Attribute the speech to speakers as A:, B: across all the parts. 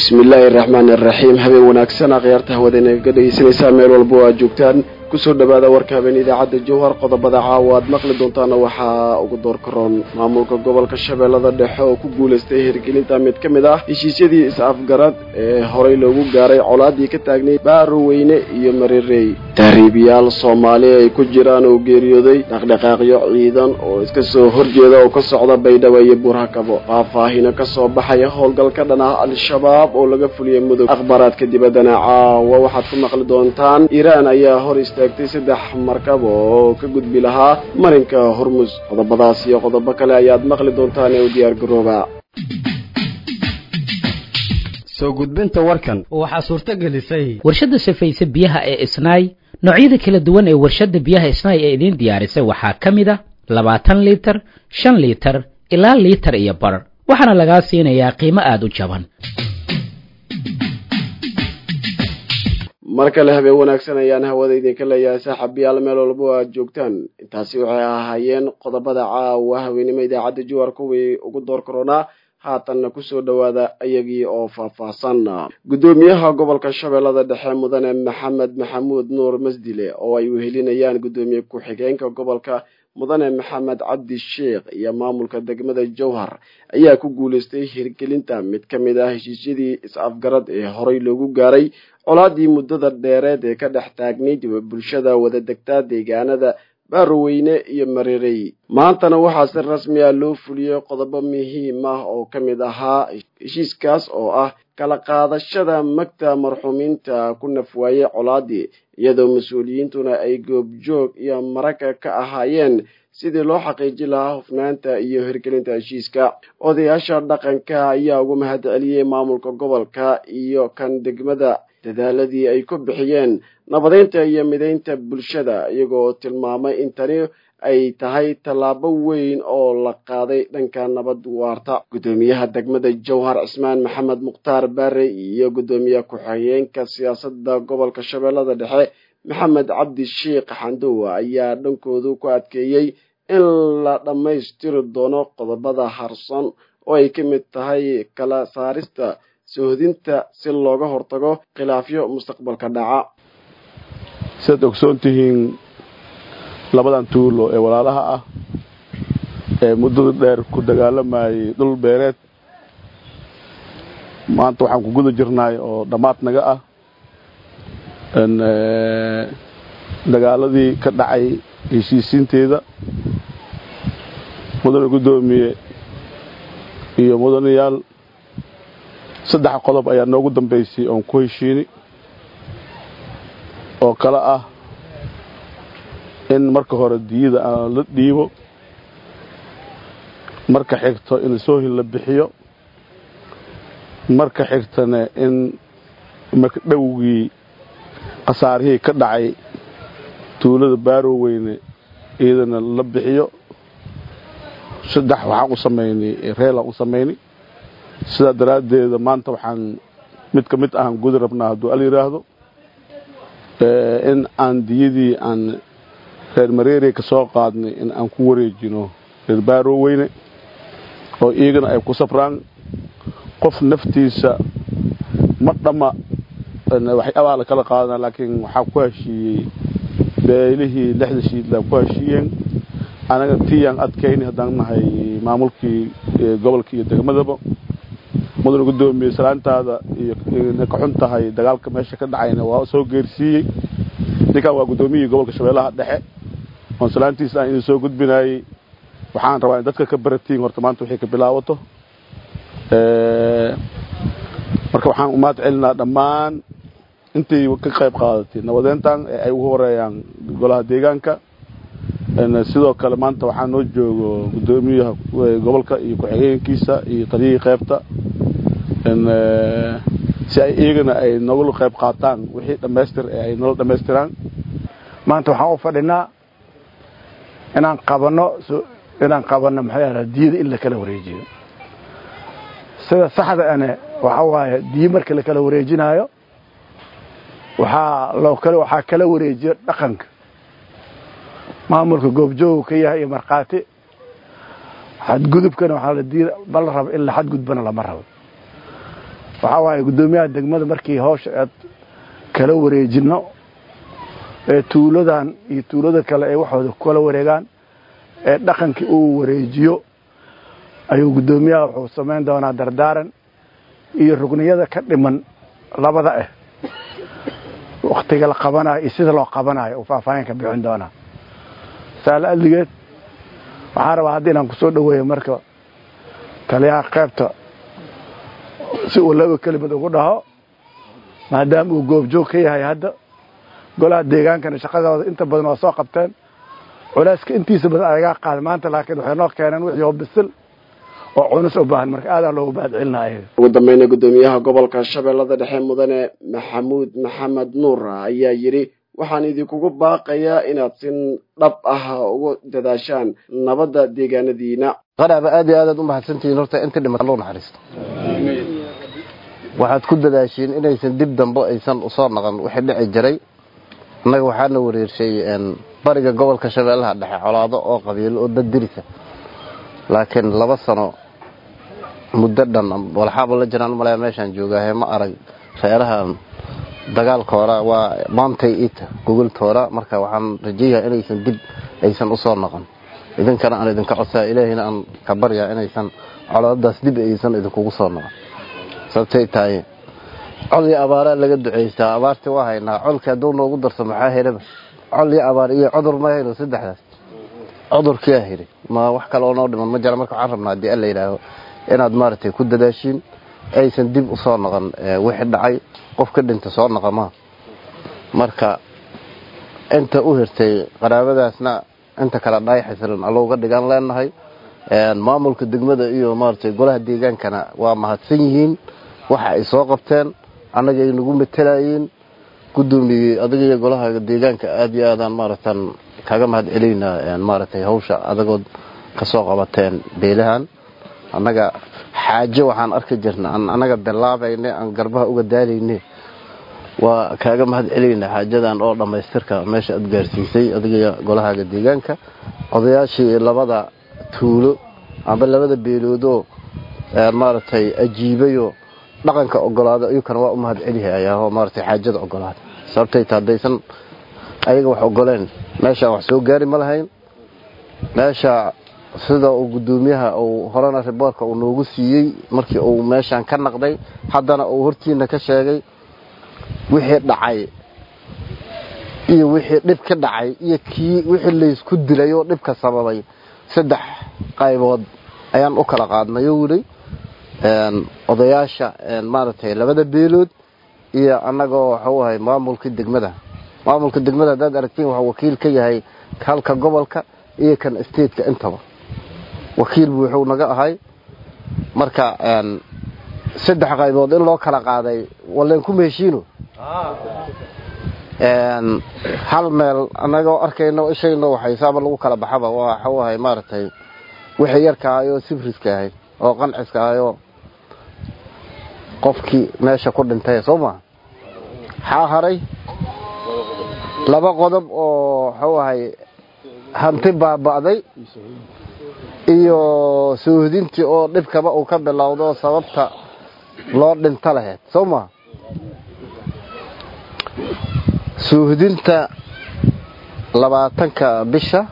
A: bismillaahi araxmaani araxiim habeen wanaagsan akhyaarta hawadayna ga dhegeysanaysaa meel walba oo aad joogtaan kusoo dhawaada warka habeen idaacadda jowhar qodobada caawa aad maqli doontaana waxaa ugu door karoon maamulka gobolka shabeellada dhexe oo ku guulaystay hirgelinta mid ka mid ah heshiisyadii is-afgarad ee horey loogu gaaray colaadii ka taagnay baaroweyne iyo marirey tahriibiyaal soomaali ay ku jiraan oo geeriyooday dhaqdhaqaaqyo ciidan oo iska soo horjeeda oo ka socda baydhabo iyo buurhakabo faahfaahino ka soo baxaya howlgal ka dhan ah al-shabaab oo laga fuliyay mudug akhbaaraadka dibaddana caawa waxaad ku maqli doontaan iiraan ayaa hor istaagtay saddex markab oo ka gudbi lahaa marinka hormus qodobadaas iyo qodobo kale ayaad maqli doontaan ee u diyaar garooba
B: soo gudbinta warkan
C: waxaa suurto gelisay
D: warshadda safayse biyaha ee isnaay noocyada kala duwan ee warshadda biyaha isnaay ee idiin diyaarisay waxaa ka mid a labaatan liitar shan liitar ilaa liitar iyo bar waxaana lagaa siinayaa qiimo aada u jaban
A: mar kale habeen wanaagsan ayaan hawada idinka leeyahay saaxiibayaal meel walba oo aad joogtaan intaasi waxay ahaayeen qodobada caawa haweenimo idaacadda jowhar kuwii ugu door karoonaa haatanna kusoo dhowaada ayagii oo faahfaahsan guddoomiyaha gobolka shabeellada dhexe mudane maxamed maxamuud nuur masdile oo ay wehelinayaan guddoomiye ku-xigeenka gobolka mudane maxamed cabdi sheikh iyo maamulka degmada jowhar ayaa ku guulaystay hirgelinta mid ka mid ah heshiisyadii is-afgarad ee horey loogu gaaray colaadii muddada dheereed ee ka dhex taagnayd bulshada wada degtaa deegaanada baaroweyne iyo marirey maantana waxaa si rasmi ah loo fuliyey qodobo muhiim ah oo ka mid ahaa heshiiskaas oo ah kala qaadashada magta marxuumiinta ku nafwaayey colaadii iyadoo mas-uuliyiintuna ay goobjoog iyo maraka ka ahaayeen sidii loo xaqiijin lahaa hufnaanta iyo hirgelinta heshiiska odayaasha dhaqanka ayaa ugu mahad celiyey maamulka gobolka iyo kan degmada dadaaladii ay ku bixiyeen nabadeynta iyo mideynta bulshada iyagoo tilmaamay in tani ay tahay tallaabo weyn oo la qaaday dhanka nabad waarta guddoomiyaha degmada jowhar cismaan maxamed mukhtaar baare iyo guddoomiye ku-xigeenka siyaasadda gobolka shabeellada dhexe maxamed cabdi sheikh xandowa ayaa dhankoodu ku adkeeyey in la dhammaystiri doono qodobada harsan oo ay ka mid tahay kala saarista sohodinta si looga hortago khilaafyo mustaqbalka dhaca
E: sidaad ogsoon tihiin labadan tuulo ee walaalaha ah ee muddada dheer ku dagaalamayay dhul beereed maanta waxaan ku guda jirnaay oo dhammaad naga ah dagaaladii ka dhacay heshiisiinteeda mudane guddoomiye iyo mudanayaal saddex qodob ayaa noogu dambaysay oon ku heshiini oo kale ah in marka hore diyada aan la dhiibo marka xigto in soohil la bixiyo marka xigtana in makdhowgii khasaarihii ka dhacay tuulada baaroweyne iyadana la bixiyo saddex waxaan u samaynay reelaan u samaynay sidaa daraaddeeda maanta waxaan mid ka mid ahaan gudi rabnaa hadduu al yidhaahdo in aan diyadii aan reer mareeriya ka soo qaadnay in aan ku wareejino reer baaroweyne oo iyagana ay ku safraan qof naftiisa ma dhamma waxyaabaa la kala qaadana laakiin waxaa ku heshiiyey beelihii lixda shiidlaa ku heshiiyeen anaga tiyaan adkayni haddaan nahay maamulkii gobolka iyo degmadaba mudane guddoomiye salaantaada iyo ka xun tahay dagaalka meesha ka dhacayna waa soo geersiiyey ninkan waa guddoomiyihii gobolka shabeellaha dhexe oon salaantiisa aan idin soo gudbinaayey waxaan rabaa in dadka ka baratiin horta maanta waxay ka bilaabato marka waxaan umaad celinaa dhammaan intay ka qayb qaadatay nabadeyntan ee ay ugu horeeyaan golaha deegaanka sidoo kale maanta waxaa noo joogo guddoomiyaha gobolka iyo ku-xigeenkiisa iyo taliyihii qaybta si ay iyagana ay nogula qayb qaataan wixii dhammaystir ee ay nolol dhammaystiraan
F: maanta waxaan u fadhinaa inaan qabanno inaan qabanno maxay ahaa diyada in la kala wareejiyo sida saxda ane waxa waaye diyo marka la kala wareejinaayo waxaa loo kale waxaa kala wareejiyo dhaqanka maamulka goobjoogu ka yahay iyo markhaati xadgudubkana waxaa la diida bal raba in la xadgudbana lama rabo waxaa waaye guddoomiyaha degmada markii hawsha aad kala wareejinno ee tuuladan iyo tuulada kale ay waxooda kala wareegaan ee dhaqankii uu wareejiyo ayuu guddoomiyaha wuxuu samayn doonaa dardaaran iyo rugniyada ka dhiman labada ah waktiga la qabanayo iyo sida loo qabanayo uu faahfaahin ka bixin doonaa saala adligeed waxaan rabaa hadda inaan kusoo dhoweeyo marka taliyaha qaybta si uu laba kelimad ugu dhaho maadaama uu goobjoog ka yahay hadda golaha deegaankana shaqadooda inta badan waa soo qabteen culeyska intiisa badan ayagaa qaada maanta laakiin waxay noo keeneen wixii oo bisil oo cunus u baahan marka aadaa loogu mahadcelinaya
A: ugu dambeyna guddoomiyaha gobolka shabeellada dhexe mudane maxamuud maxamed nuur ayaa yidhi waxaan idinkugu baaqayaa inaad si dhab ah ugu dadaashaan nabadda deegaanadiina
C: qaraaba aad iyo aadaad u mahadsantihiin horta inta dhimata loo naxariisto waxaad ku dadaashiin inaysan dib dambe aysan usoo naqan wixii dhici jiray annaga waxaana wareershay bariga gobolka shabeellaha dhexe colaado oo qabiilo oo dad dirisa laakiin laba sano muddo dhan walxaaba la jiraan malaya meeshaan joogaahe ma arag reerahan dagaalkoora waa maantay ita gogoltoora marka waxaan rajayaha inaysan dib aysan usoo noqon idinkana aan idinka codsaa ilaahayna aan ka baryaa inaysan colaadadaas dib aysan idinkugu soo noqon sababtay tahay col iyo abaaraa laga ducaystaa abaarti waa haynaa colki hadduu noogu darso maxaa helaba col iyo abaar iyo cudur ma hayno saddexdaas cudurkiyaa heli ma wax kale oo noo dhiman ma jira marka waxaan rabnaa haddii alla yidhaaho inaad maaragtay ku dadaashiin aysan dib usoo noqon wixii dhacay qof ka dhinta soo noqa maa marka inta u hirtay qaraabadaasna inta kale dhaay xasilan allowga dhigaan leenahay maamulka degmada iyo maaragtay golaha deegaankana waa mahadsan yihiin waxa ay soo qabteen annaga ay nagu matelayeen guddoomiyey adiga iyo golaha deegaanka aad iyo aadaan maaragtan kaga mahad celaynaa maaragtay hawsha adagood ka soo qabateen beelahan annaga xaajo waxaan arki jirna aan annaga bilaabayne aan garbaha uga daalayne waa kaaga mahad celaynaa xaajadan oo dhammaystirka meesha aad gaarsiisay adiga golahaaga deegaanka odayaashii labada tuulo amba labada beeloodoo maaragtay ajiibayoo dhaqanka ogolaada iyukana waa u mahad celihayaoo maaragtay xaajada ogolaada sababtay ta haddaysan ayaga wax ogoleen meeshaan wax soo gaari ma lahayn meesha sida uu guddoomiyaha uu horena riboorka uu noogu siiyey markii uu meeshaan ka naqday haddana uu hortiina ka sheegay wixii dhacay iyo wixii dhib ka dhacay iyo kii wixii laysku dilay oo dhibka sababay saddex qaybood ayaan u kala qaadnayo wili odayaasha maaragtay labada beelood iyo annagoo waxuu ahay maamulka degmada maamulka degmada haddaad aragtiin waxuu wakiil ka yahay halka gobolka iyo kan stateka intaba wakiil buu wuxuu naga ahay marka saddex qaybood in loo kala qaaday walleen kuma heshiino hal meel annagoo arkayno ishayno waxay saaba lagu kala baxaba waxuu ahay maaragtay wixii yarka ahay oo sifriska ahay oo qanciska ahay oo qofkii meesha ku dhintay soo maa xaa haray laba qodob oo waxuu ahay hanti baaba'day iyo soohdintii oo dhibkaba uu ka bilowdo sababta loo dhinto lahayd soo maa soohdinta labaatanka bisha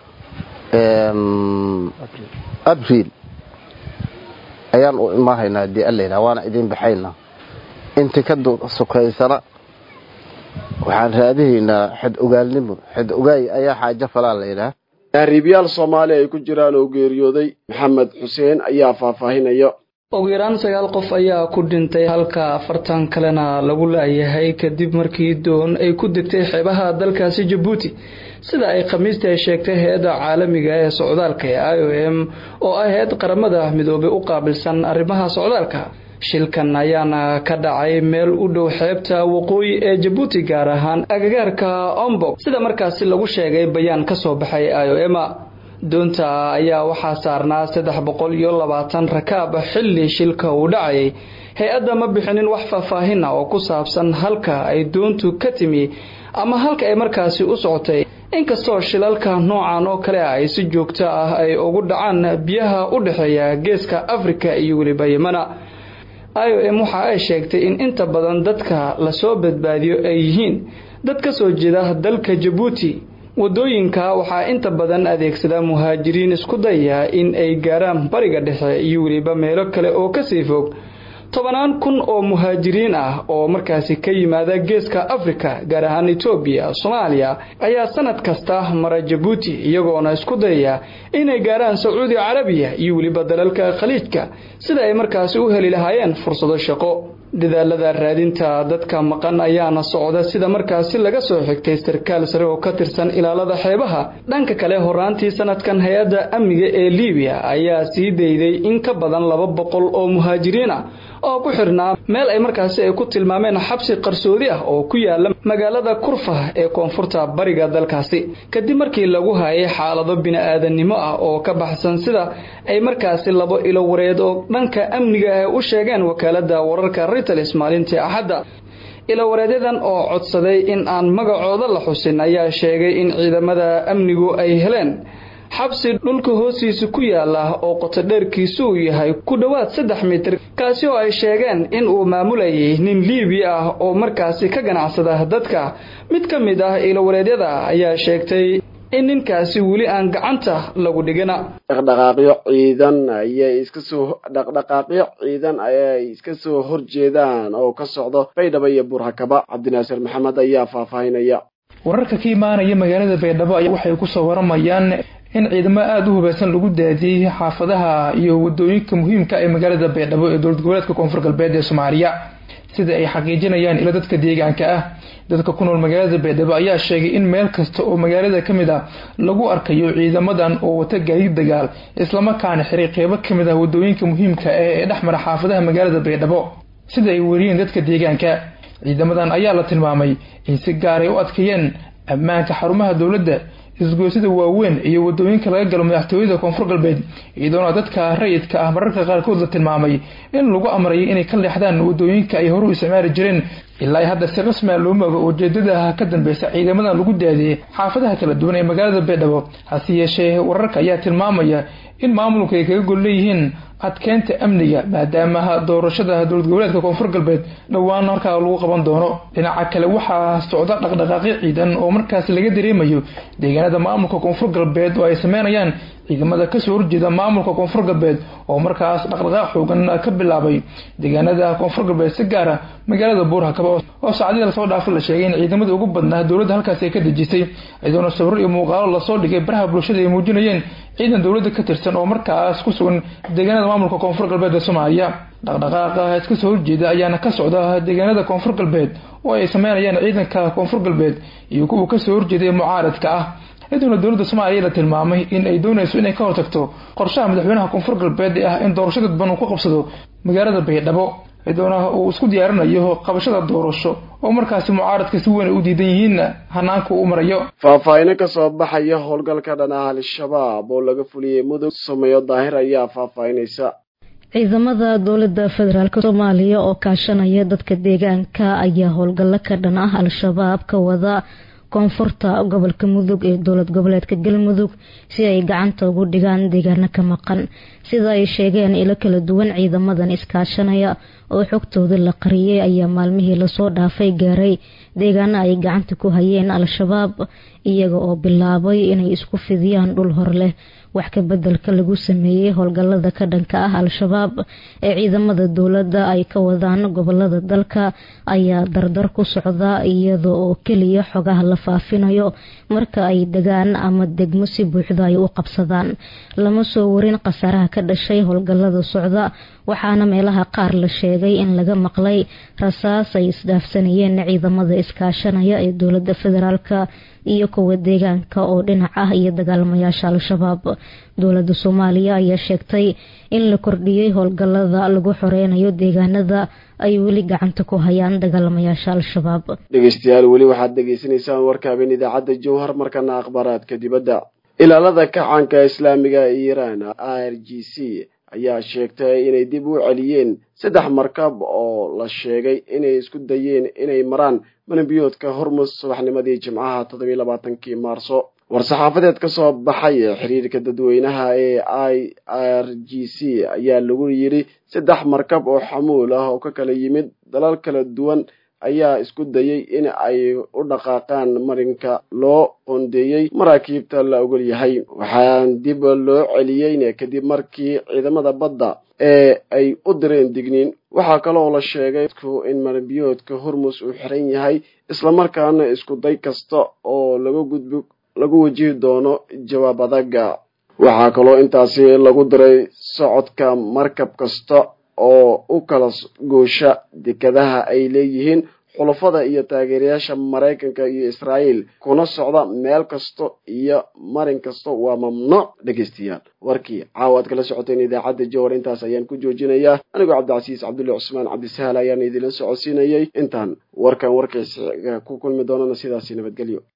C: abriil ayaan u imaahaynaa haddii alla yidhaha waana idiin baxaynaa intii ka sokaysana waxaan raadihaynaa xed ogaalnimo xed ogaay ayaa xaajo falaa la yidhaha
A: tahriibyaal soomaali ay ku jiraan oo geeriyooday maxamed xuseen ayaa faahfaahinaya
G: ugu yaraan sagaal qof ayaa ku dhintay halka afartan kalena lagu laayahay kadib markii doon ay ku degtay xeebaha dalkaasi jabuuti sida ay khamiista ay sheegtay hay-adda caalamiga ee socdaalka ee i o m oo ah hay-ad qaramada midoobay u qaabilsan arrimaha socdaalka shilkan ayaana ka dhacay meel u dhow xeebta waqooyi ee jabuuti gaar ahaan agagaarka ombok sida markaasi lagu sheegay bayaan ka soo baxay i o m doonta ayaa waxaa saarnaa saddex boqol iyo labaatan rakaab xilli shilka uu dhacayay hay-adda ma bixinin wax faahfaahin ah oo ku saabsan halka ay doontu ka timi ama halka ay markaasi u socotay inkastoo shilalka noocan oo kale ah ay si joogto ah ay ugu dhacaan biyaha u dhexeeya geeska afrika iyo weliba yemana i o m waxa ay sheegtay in inta badan dadka lasoo badbaadiyo ay yihiin dad ka soo jeeda dalka jabuuti wadooyinka waxaa inta badan adeegsada muhaajiriin isku daya in ay gaaraan bariga dhexe iyo weliba meelo kale oo kasii fog tobanaan kun oo muhaajiriin ah oo markaasi ka yimaada geeska afrika gaar ahaan etoobiya soomaaliya ayaa sanad kasta mara jabuuti iyagoona isku dayaya inay gaaraan sacuudi carabiya iyo weliba dalalka khaliijka sida ay markaasi u heli lahaayeen fursado shaqo dadaalada raadinta dadka maqan ayaana socda sida markaasi laga soo xigtay sarkaal sare oo ka tirsan ilaalada xeebaha dhanka kale horaantii sanadkan hay-adda amniga ee libiya ayaa sii dayday in ka badan laba boqol oo muhaajiriin ah oo ku xirnaa meel ay markaasi ay ku tilmaameen xabsi qarsoodi ah oo ku yaala magaalada kurfah ee koonfurta bariga dalkaasi kadib markii lagu hayay xaalado bini-aadannimo ah oo ka baxsan sida ay markaasi labo ilo wareed oo dhanka amniga ah u sheegeen wakaalada wararka reuters maalintii axadda ilawareedyadan oo codsaday in aan magacooda la xusin ayaa sheegay in ciidamada amnigu ay heleen xabsi dhulka hoostiisa ku yaala oo qotodheerkiisu uu yahay ku dhowaad saddex mitir kaasi oo ay sheegeen in uu maamulayay nin liibiya ah oo markaasi ka ganacsada dadka mid ka mid ah ilawareedyada ayaa sheegtay in ninkaasi weli aan gacanta lagu dhigina
A: dhaqdhaqaaqyo ciidan ayay iska soo dhaqdhaqaaqyo ciidan ayay iska soo horjeedaan oo ka socdo baydhabo iyo burhakaba cabdinaasir maxamed ayaa faahfaahinaya
H: wararka ka imaanaya magaalada baydhabo waxay kusoo waramayaan in ciidamo aada u hubaysan lagu daadiyey xaafadaha iyo wadooyinka muhiimka ee magaalada baydhabo ee dowlad goboleedka koonfur galbeed ee soomaaliya sida ay xaqiijinayaan ilo dadka deegaanka ah dadka ku nool magaalada baydhabo ayaa sheegay in meel kasta oo magaalada ka mid ah lagu arkayo ciidamadan oo wata gaadiid dagaal islamarkaana xiray qeybo ka mid ah wadooyinka muhiimka ah ee dhexmara xaafadaha magaalada baydhabo sida ay weriyeen dadka deegaanka ciidamadan ayaa la tilmaamay in si gaar ay u adkeeyeen ammaanka xarumaha dowladda isgoysada waaweyn iyo wadooyinka laga galo madaxtooyada koonfur galbeed iyadoona dadka rayidka ah mararka qaarkood la tilmaamay in lagu amrayay inay ka leexdaan wadooyinka ay horu isticmaali jireen ilaa hadda si rasmia loo mogo ujeedada ka dambeysa ciidamadan lagu daadiyey xaafadaha kala duwan ee magaalada baydhabo hase yeeshee wararka ayaa tilmaamaya in maamulku ay kaga gol leeyihiin adkeynta amniga maadaama doorashada dowlad goboleedka koonfur galbeed dhowaan halkaa lagu qaban doono dhinaca kale waxaa socda dhaqdhaqaaqyo ciidan oo markaas laga dareemayo deegaanada maamulka koonfur galbeed oo ay sameynayaan ciidamada kasoo horjeeda maamulka koonfur galbeed oo markaas dhaqdhaqaaq xoogan ka bilaabay deegaanada koonfur galbeed si gaara magaalada buurhakaba oo saacadii lasoo dhaafo la sheegay in ciidamada ugu badnaa dowladda halkaasi ay ka dejisay iyadoona sawiro iyo muuqaalo lasoo dhigay baraha bulshada ay muujinayeen ciidan dowladda ka tirsan oo markaas ku sugan deegaanada maamulka koonfur galbeed ee soomaaliya dhaqdhaqaaqa iska soo horjeeda ayaana ka socda deegaanada koonfur galbeed oo ay sameynayaan ciidanka koonfur galbeed iyo kuwa kasoo horjeeday mucaaradka ah iyadoona dowladda soomaaliya la tilmaamay in ay doonayso inay ka hortagto qorshaha madaxweynaha koonfur galbeed ee ah in doorasho dadban uu ku qabsado magaalada baydhabo iyadoona uu isku diyaarinayo qabashada doorasho oo markaasi mucaaradka si weyn ay u diidan yihiin hanaanka uu marayo
A: faahfaahino kasoo baxaya howlgalka dhan ah al-shabaab oo laga fuliyey mudug sameeyo daahir ayaa faahfaahinaysa
I: ciidamada dowladda federaalk soomaaliya oo kaashanaya dadka deegaanka ayaa howlgallo ka dhan ah al-shabaab ka wada koonfurta gobolka mudug ee dowlad goboleedka galmudug si ay gacanta ugu dhigaan deegaano ka maqan sida ay sheegeen ilo kala duwan ciidamadan iskaashanaya oo xogtooda la qariyay ayaa maalmihii lasoo dhaafay gaaray deegaano ay gacanta ku hayeen al-shabaab iyaga oo bilaabay inay isku fidiyaan dhul hor leh wax ka bedelka lagu sameeyey howlgalada ka dhanka ah al-shabaab ee ciidamada dowladda ay ka wadaan gobolada dalka ayaa dardar ku socda iyada oo keliya xogaha la faafinayo marka ay degaan ama degmo si buuxda ay u qabsadaan lama soo warin khasaaraha ka dhashay howlgalada socda waxaana meelaha qaar la sheegay in laga maqlay rasaas ay isdhaafsanayeen ciidamada iskaashanaya ee dowlada federaalk iyo kuwa deegaanka oo dhinac ah iyo dagaalamayaasha al-shabaab dowlada soomaaliya ayaa sheegtay in la kordhiyey howlgalada lagu xoreynayo deegaanada ay weli gacanta ku hayaan dagaalamayaasha al-shabaab
A: dhegeystayaal weli waxaad dhegeysanaysaan warkaabeen idaacadda jowhar markana akhbaaraadka dibadda ilaalada kacaanka islaamiga ee iiraan r g c ayaa sheegtay inay dib u celiyeen saddex markab oo la sheegay inay isku dayeen inay maraan manabiyoodka hormus subaxnimadii jimcaha toddobiy labaatankii maarso war-saxaafadeed ka soo baxay xiriirka dadweynaha ee i r g c ayaa lagu yidhi saddex markab oo xamuul ah oo ka kala yimid dalal kala duwan ayaa isku dayay in ay u dhaqaaqaan marinka loo qoondeeyey maraakiibta la ogol yahay waxaan dib loo celiyeyna kadib markii ciidamada badda ee ay u direen digniin waxaa kaloo la sheegay in maranbiyoodka hormus uu xiran yahay islamarkaana isku day kasta oo laga gudbi lagu wajihi doono jawaab adaga waxaa kaloo intaasi lagu diray socodka markab kasta oo u kala goosha dekadaha ay leeyihiin xulafada iyo taageerayaasha maraykanka iyo israa'iil kuna socda meel kasta iyo marin kasta waa mamnuuc dhegaystayaal warkii caawa aad kala socoteen idaacadda jowar intaas ayaan ku joojinayaa anigoo cabdicasiis cabdulle cusmaan cabdisahal ayaan idinla socodsiinayay intaan warkan warkiisa ku kulmi doonana sidaasi nabadgelyo